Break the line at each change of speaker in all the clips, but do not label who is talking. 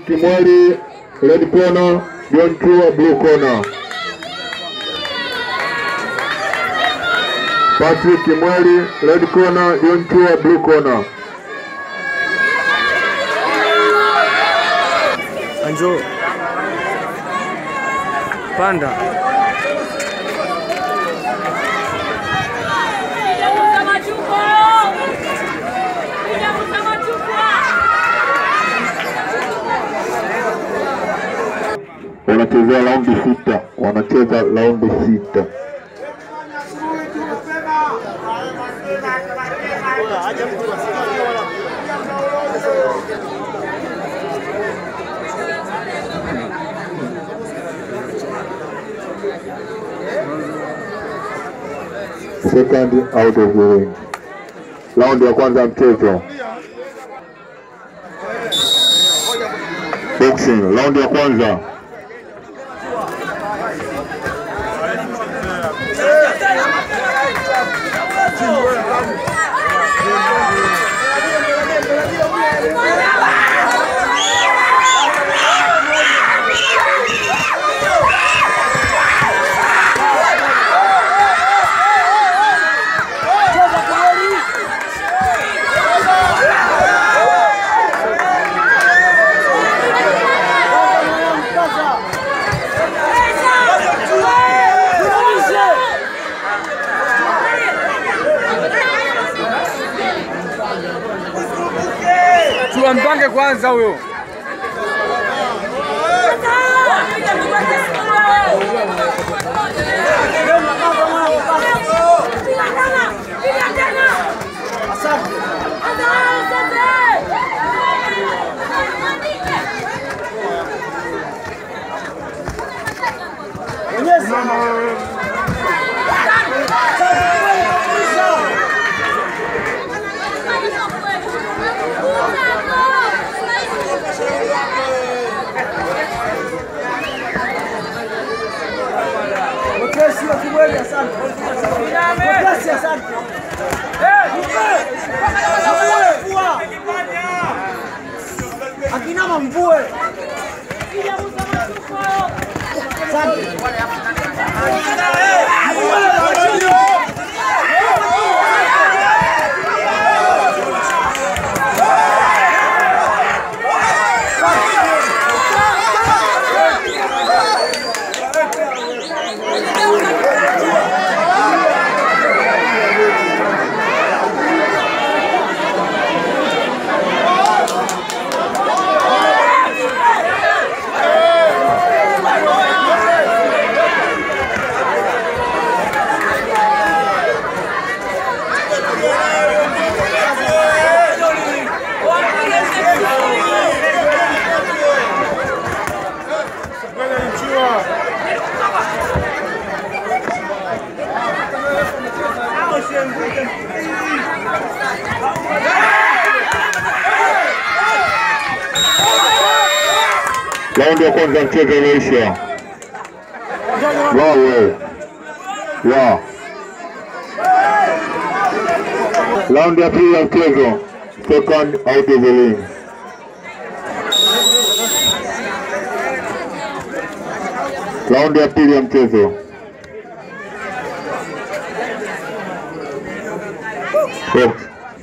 Kimweli red corner, John Chua blue corner. Patrick Kimweli red corner, John Chua blue corner.
Anjo. Panda.
Wanachezea raundi sita, wanacheza raundi sita. Second out of the ring. Raundi ya kwanza ya mchezo. Boxing, raundi ya kwanza.
Chua mpange kwanza huyo.
Akinama mvue.
Raundi ya kwanza ya mchezo imeisha. Wawe. Ya. Raundi ya pili ya mchezo. Second out of the ring. Raundi ya pili ya mchezo. Box.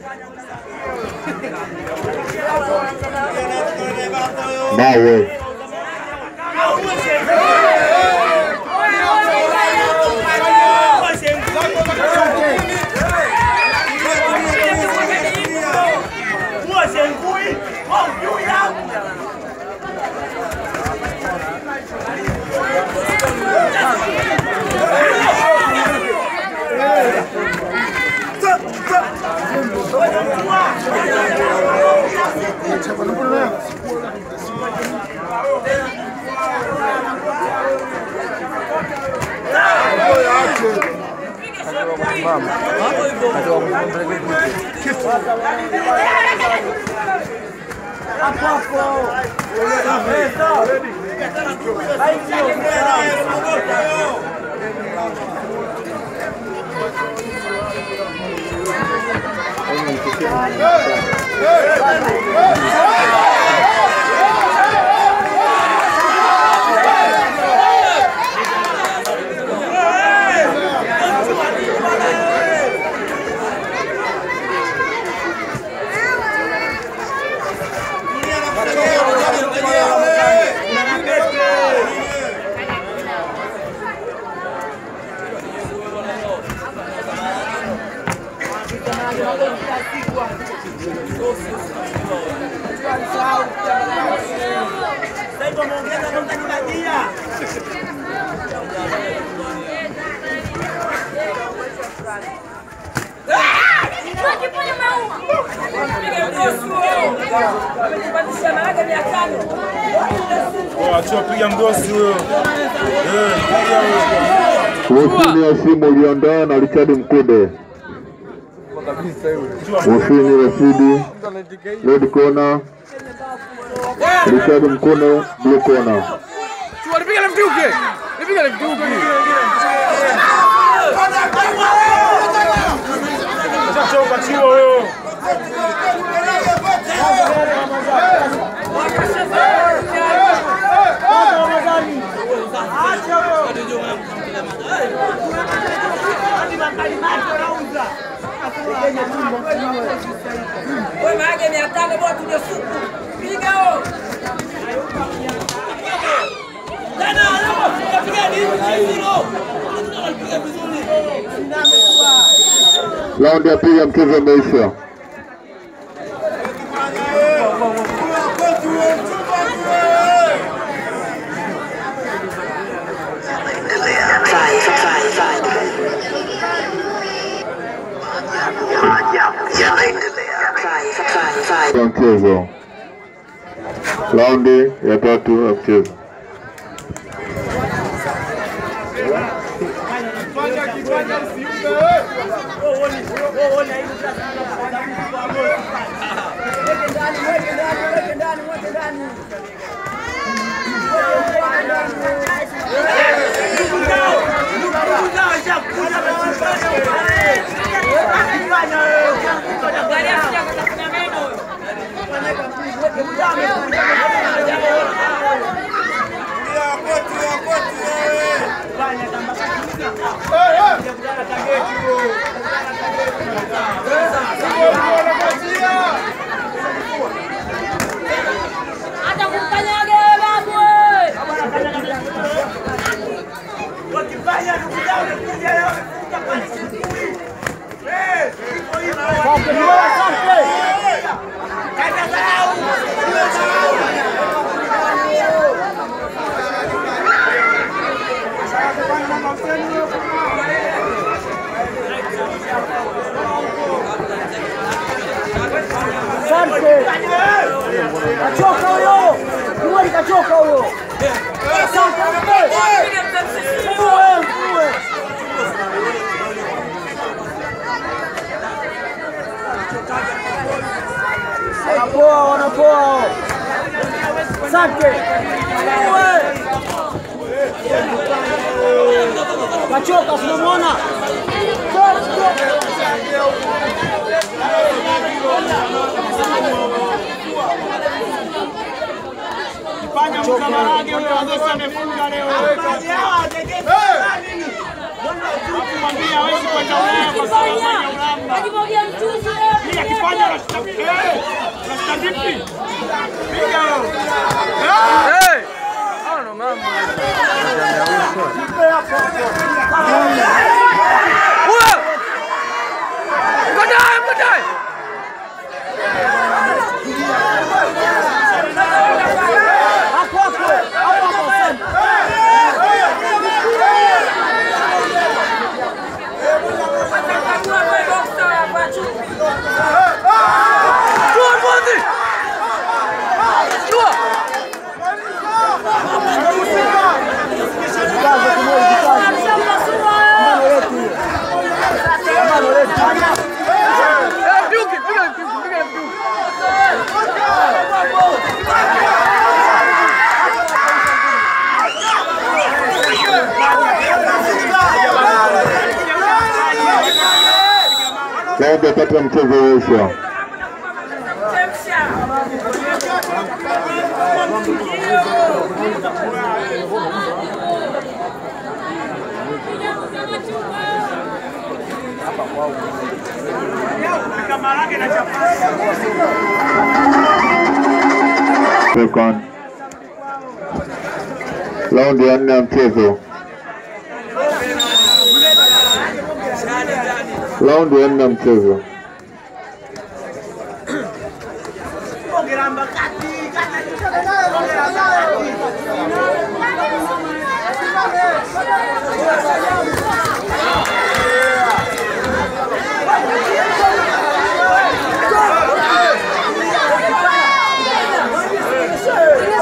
Mawe.
Achia piga mgosi huyo. Eh, piga huyo.
Husini Hasimu uliondoa na Richard Mkude. Husini Rashidi red corner, Richard Mkude blue corner.
Chua, nipige left hook. Nipige left hook.
Choka chiwa huyo.
Wewe maage mia tano bora tuje supu. Piga huo. Tena leo tunapiga nini hilo? Tunapiga vizuri.
Raundi ya pili ya mchezo umeisha.
Five, five, five. Five, five, five.
ya mchezo. Raundi ya tatu ya mchezo.
Angalia sija kutafuna meno. Hata kumkanyaga wewe babu wewe.
Asante. Kachoka huyo. Kimwali kachoka huyo. Asante.
Piga mtamsisi.
Mvue, mvue. Wanapoa, wanapoa. Asante. Mvue. Kachoka, tunamwona.
Akifanya. Akimwagia mchuzi wewe.
Hey! Hao ndo mambo. Huyo! Mkotae, mkotae!
Hapo hapo. Hapo hapo. Asante.
Atakagua wewe boxer hapa chupi.
Chua, mwanzi! Chua!
Kaza kimwali kikaza.
Alishampasua
Pambano
wewe.
letu hilo. Pambano letu.
Eh, left hook, piga left hook, piga left hook.
Raundi ya tatu ya mchezo umeisha.
Chemsha.
Second. Raundi ya nne ya mchezo. Raundi ya nne ya mchezo.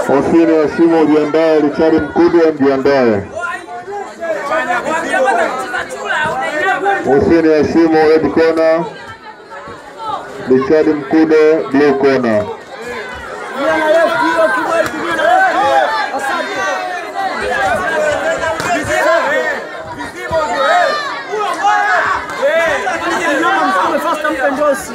Hosini Hashimo ujiandae, Richard Mkude mjiandae.
Wakipata kucheza chula unainama.
Hussein Hashimo red corner, Richard Mkude blue corner.
Tumia na left hiyo Kimweli, tumia na left hiyo. Asante. Nyama mtume fasta mpe ndosi.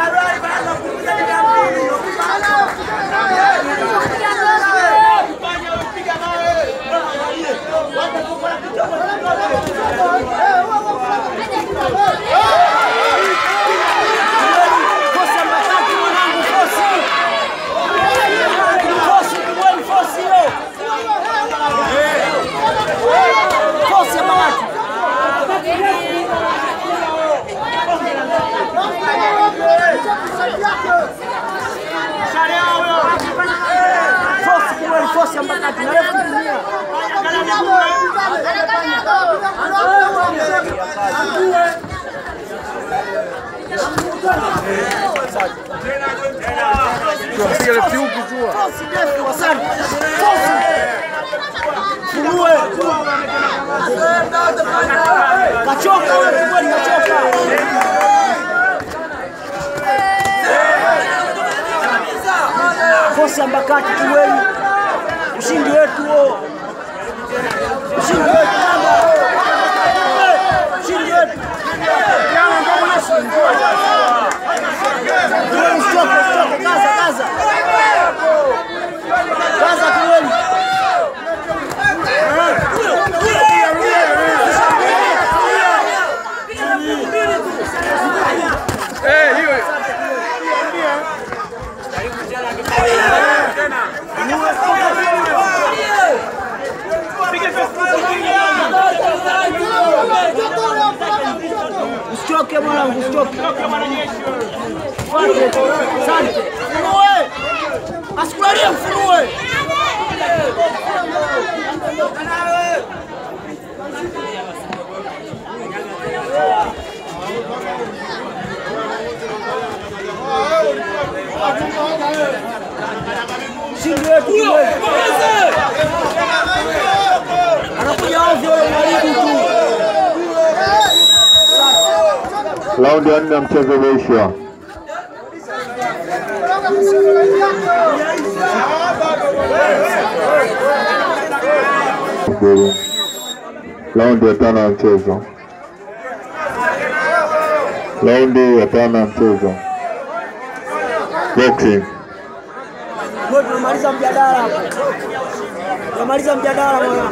Kosi ya Mbakati mwanangu, kosi. Kosi, Kimweli, kosi hiyo. Kosi ya Mbakati. Kosi, Kimweli, kosi ya Mbakati. Na left tumia.
Piga left huku chua.
Kosi ndefu, asante. Kosi. Funue. Kachoka wewe, Kimweli kachoka. Kosi ya Mbakati Kimweli. Ushindi wetu huo. Ushindi wetu mama. Eh, Ushindi wetu. Kimweli usichoke, usichoke, kaza, kaza. Kaza Kimweli.
Eh, hiyo.
Usichoke mwanangu, usichoke. Fuate. Asante. Funue. Asikulalie mfunue. Ushindi wetu Kimweli. Anakuja ovyo yule mwalimu tu.
Raundi ya nne ya mchezo umeisha. Raundi ya tano ya mchezo. Raundi ya tano ya mchezo. Boxing.
Ndio tunamaliza mjadala hapo. Tunamaliza mjadala mwana.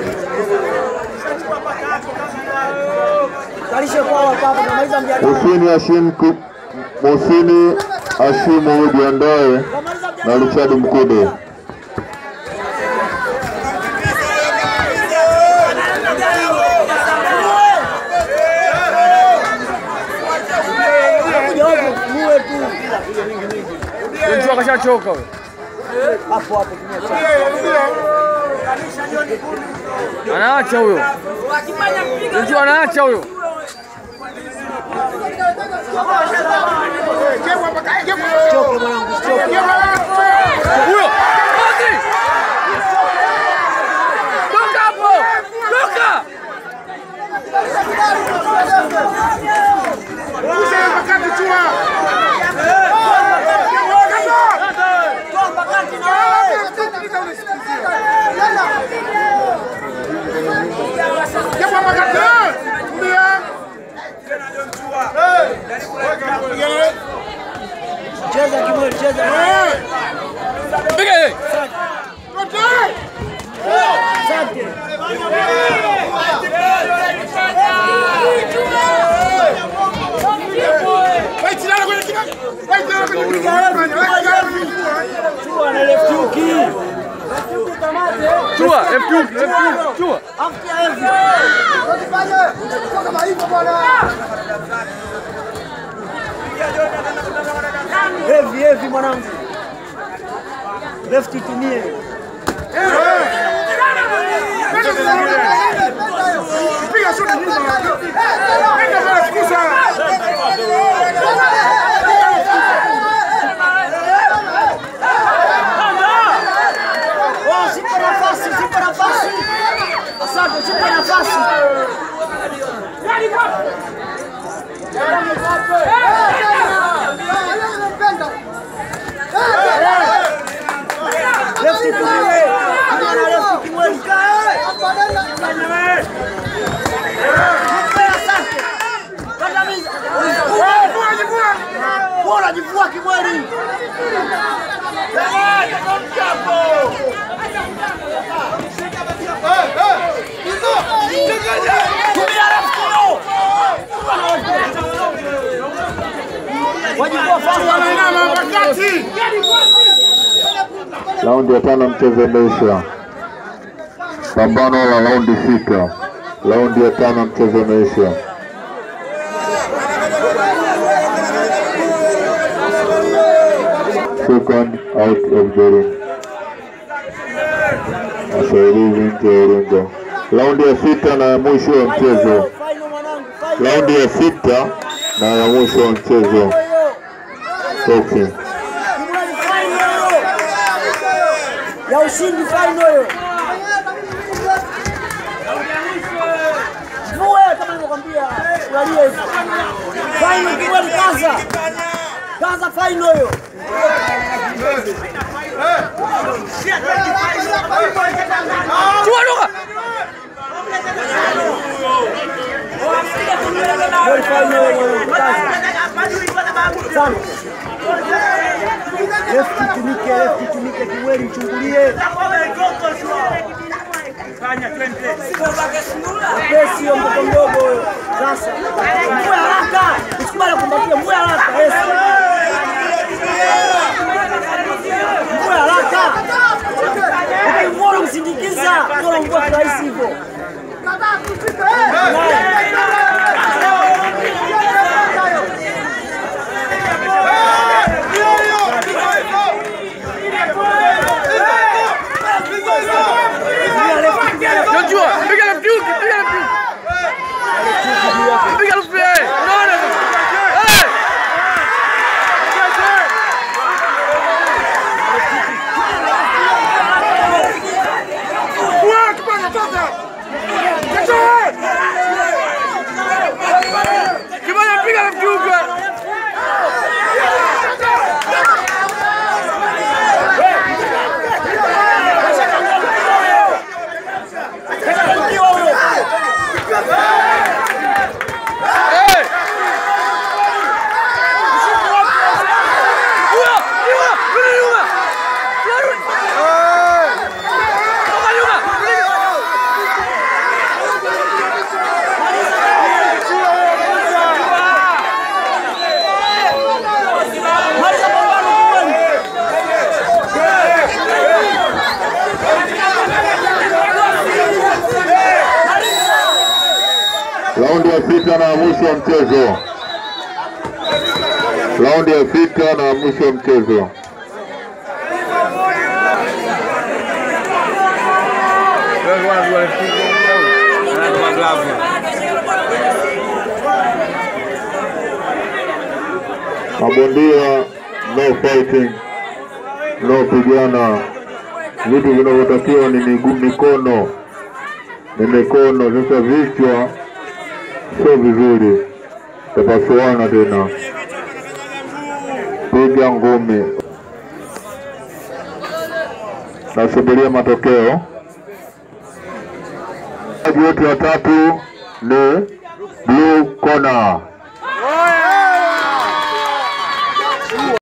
Kalishe kwao hapa, tunamaliza mjadala.
Husini Hashim Ku- Husini Hashimu ujiandae
Tunamaliza
na
mjadala.
Richard Mkude.
Anakuja ovyo, funue tu.
Mtu akashachoka wewe.
Hapo hapo tumia
Anaacha huyo.
Wakifanya kupiga
Mtu anaacha huyo.
Usichoke mwanangu, usichoke.
Huyo. Basi. Toka hapo. Toka.
Toa Mbakati na wewe. Cheza Kimweli, cheza.
Piga yeye.
Asante. Chua na left hook hii.
Chua, left hook, left hook. Chua.
After hivi. Heavy, heavy mwanangu. Left itumie. mwenzako, chukua nafasi. Lefti kumwe. Kijana lefti kimweli. Mpe asante. Kandamiza. Wewe unajivua kimweli. Tumia lefti huyo. Wajivua fasi.
Raundi ya tano mchezo umeisha. Pambano la raundi sita. Raundi ya tano mchezo umeisha. Second out of the ring. Wasaidizi nje ya ulingo. Raundi ya sita na ya mwisho wa mchezo.
Final mwanangu. Final.
Raundi ya sita na ya mwisho wa mchezo. Boxing.
Kimweli final hiyo. Ya ushindi final hiyo. Vue kama nilivyokwambia. Ulalie hizo. Final Kimweli kaza. Kaza final hiyo.
Chua Luka.
Kimweli final hiyo. Kaza. Sana. Lefti tumike, lefti tumike, Kimweli mchungulie. Pesi hiyo mtoto mdogo huyo. Sasa. Mvue haraka. Usikubali kumbatia, mvue haraka. Yes. Mvue haraka. Ukimwona msindikiza, bora mvue kirahisi hivyo.
Joshua, piga left hook, piga left hook. Piga left hook. Unaona? Eh! Kibaya piga left hook. Eh! Nyuma, nyuma, rudi nyuma. Rudi. Toka nyuma, rudi nyuma.
Maliza pambano Kimweli.
Raundi ya sita na ya mwisho wa mchezo. Raundi ya sita na ya mwisho wa mchezo. Mabondia no fighting, no pigana. Vitu vinavyotakiwa ni miguu, mikono, ni mikono. Sasa vichwa sio vizuri, tapasuana tena, piga ngumi. Nasubiria matokeo. Wachezaji wote watatu ni blue corner.